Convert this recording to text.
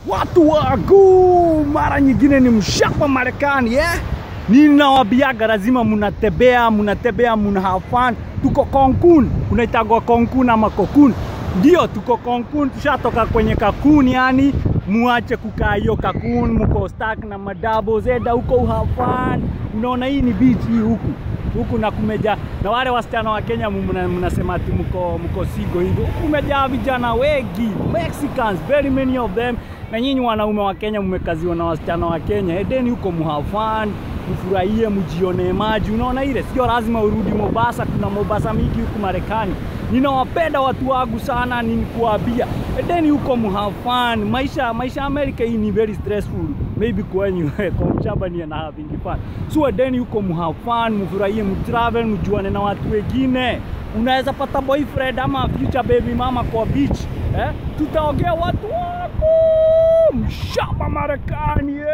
Watu wangu, mara nyingine ni mshapa Marekani eh? Ninawabiaga lazima munatembea, munatembea, muna have fun. Tuko Cancun, unaitagwa Cancun ama Cocoon. Ndio tuko Cancun, tushatoka kwenye Cancun yani muache kukaa hiyo Cancun, mko stuck na madabo zeda huko have fun. Unaona hii ni beach hii huku huku na kumeja na wale wasichana wa Kenya mna- mnasema ati mko mko sigo hivyo, huku kumejaa vijana wengi Mexicans, very many of them. Na nyinyi wanaume wa Kenya mmekaziwa na wasichana wa Kenya, edeni huko muhave fun, mfurahie, mjione maji. Unaona ile, sio lazima urudi Mombasa. Kuna Mombasa mingi huku Marekani. Ninawapenda watu wangu sana, nikuambia edeni huko muhave fun. Maisha maisha ya Amerika hii ni very stressful, maybe kwenyu kwa mshamba ni na having fun. So edeni huko muhave fun, mfurahie, mtravel, mjuane na watu wengine. Unaweza pata boyfriend ama future baby mama kwa beach eh? Tutaongea watu wako mshamba Marekani eh?